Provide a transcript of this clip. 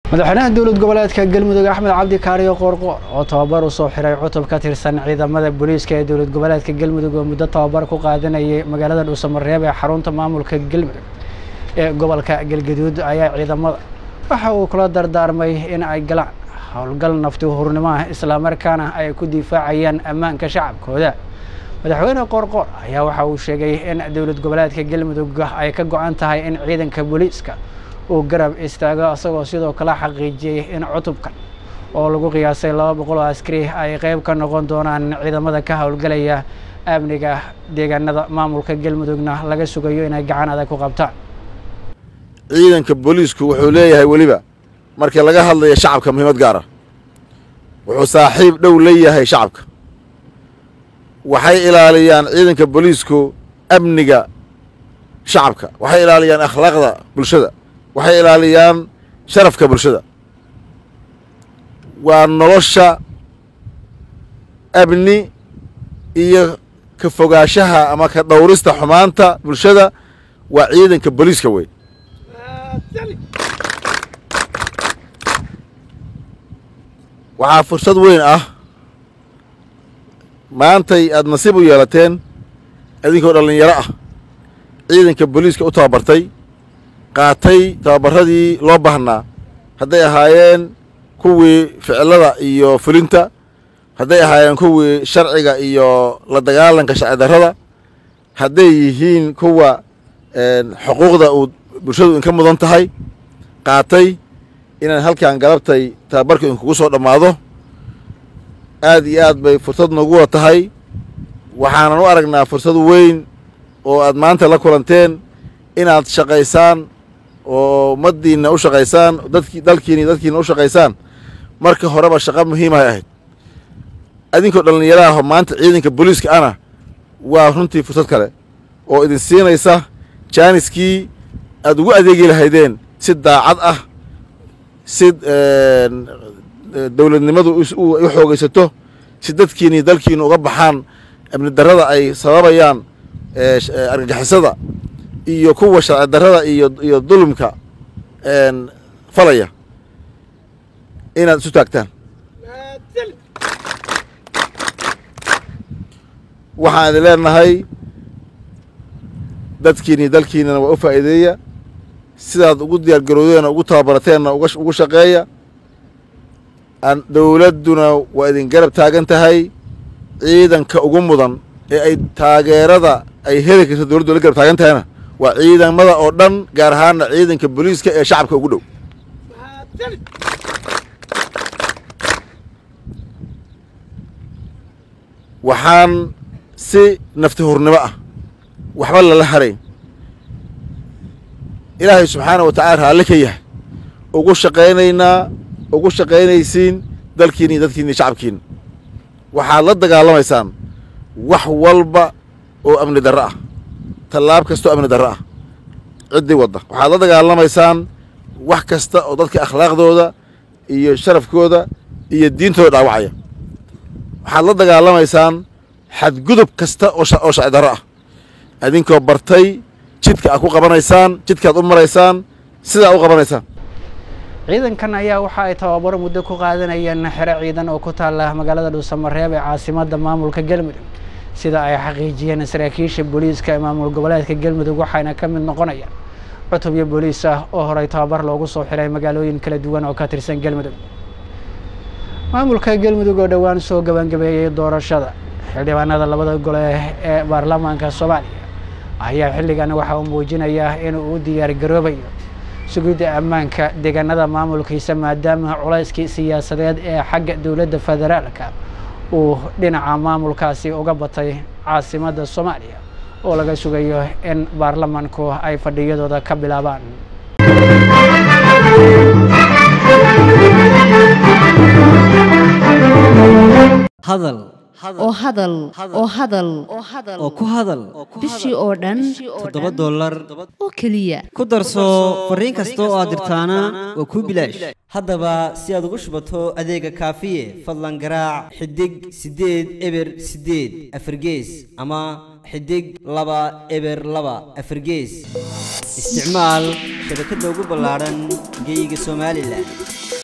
madaxweynaha dowlad goboleedka galmudug axmed cabdi kaariyo qoorqoor oo tababar u soo xiray cutub ka tirsan ciidamada booliiska ee dowlad goboleedka galmudug oo muddo tababar ku qaadanayay magaalada dhuusamareeb ee xarunta maamulka galmudug ee gobolka galgaduud ayaa ciidamada waxa uu kula dardaarmay in ay galaan howlgal nafti hurnimo ah islamarkaana ay ku difaacayaan ammaanka shacabkooda madaxweyne qoorqoor ayaa waxa uu sheegay in dowlad goboleedka galmudug ay ka go-an tahay in ciidanka booliiska uu garab istaago isagoo sidoo kale xaqiijiyey in cutubkan oo lagu qiyaasay laba boqol oo askari ay qeyb ka noqon doonaan ciidamada ka howlgalaya amniga deegaanada maamulka galmudugna laga sugayo inay gacan adag ku qabtaan ciidanka booliisku wuxuu leeyahay weliba markii laga hadlayo shacabka muhiimad gaara wuxuu saaxiib dhow leeyahay shacabka waxay ilaaliyaan ciidanka booliisku amniga shacabka waxay ilaaliyaan akhlaaqda bulshada waxay ilaaliyaan sharafka bulshada waa nolosha amni iyo ka fogaanshaha ama ka dhowrista xumaanta bulshada waa ciidanka booliiska wey waxaa fursad weyn ah maantay aad nasiib u yeelateen idinkoo dhallinyaro ah ciidanka booliiska u tababartay qaatay tababaradii loo baahnaa hadday ahaayeen kuwii ficilada iyo fulinta hadday ahaayeen kuwii sharciga iyo la dagaalanka sharci darrada hadday yihiin kuwa xuquuqda uu bulshadu inka mudan tahay qaatay inaan halkan galabtay tababarku inkugu soo dhammaado aad iyo aad bay fursad nooguwa tahay waxaanan u aragnaa fursad weyn oo aad maanta la kulanteen inaad shaqaysaan oo ummaddiinna u shaqaysaan dadki dalkiina iyo dadkiina u shaqaysaan marka horeba shaqo muhiimahay ahayd adinkoo dhallinyaraah maanta ciidanka booliiska ana waa runtii fursad kale oo idin siinaysa jaaniskii aad ugu adeegi lahaydeen si daacad ah si dowladnimadu u xoogaysato si dadkiina iyo dalkiina uga baxaan amni darrada ay sababayaan argagixisada iyo kuwa sharci darrada iyo iyo dulumka falaya inaad isu taagtaan waxaan idin leenahay dadkiina iyo dalkiinana waa u faa'iideeya sidaad ugu diyaar garowdeenna ugu tababarateenna ugu shaqeeya dowladduna waa idin garab taagan tahay ciidanka ugu mudan ee ay taageerada ay heli karto dowladdu la garab taagan tahayna waa ciidamada oo dhan gaar ahaanna ciidanka booliiska ee shacabka ugu dhow waxaan si nafti hurnimo ah waxba lala harayn ilaahay subxaana wa tacala raalli ka yahay ugu shaqaynaynaa ugu shaqaynaysiin dalkiina iyo dadkiina iyo shacabkiina waxaad la dagaalamaysaan wax walba oo amni darro ah tallaab kasta oo amni darro ah ciddii wadda waxaad la dagaalamaysaan wax kasta oo dadka akhlaaqdooda iyo sharafkooda iyo diintooda dhaawacaya waxaad la dagaalamaysaan xadgudub kasta oo sharci darro ah idinkoo bartay jidka aad ku qabanaysaan jidkaad u maraysaan sidaa u qabanaysaan ciidankan ayaa waxa ay tababaro muddo ku qaadanayeen xero ciidan oo ku taala magaalada dhuusamareeb ee caasimadda maamulka galmudug sida ay xaqiijiyeen saraakiisha booliiska ee maamul goboleedka galmudug waxayna ka mid noqonayaan cutubyo booliis ah oo horey tababar loogu soo xiray magaalooyin kala duwan oo ka tirsan galmudug maamulka galmudug oo dhowaan soo gabangabeeyey doorashada xildhibaanada labada gole ee baarlamaanka soomaaliya ayaa xilligan waxa uu muujinayaa inuu u diyaar garoobayo sugidda ammaanka deegaanada maamulkiisa maadaama culayskii siyaasadeed ee xagga dowladda federaalka uu dhinaca maamulkaasi uga batay caasimadda soomaaliya oo laga sugayo in baarlamanku ay fadhiyadooda ka bilaabaan hadal oo hadal oo hadal oo ku hadal bishii oo dhan toddoba dollar oo keliya ku darso fariin kasta oo aad dirtaana waa kuu bilaash haddaba si aad ugu shubato adeega kaafiye fadlan garaac xidig siddeed eber siddeed afargees ama xidig laba eber laba afargees isticmaal shabakadda ugu ballaadhan geeyiga somalilan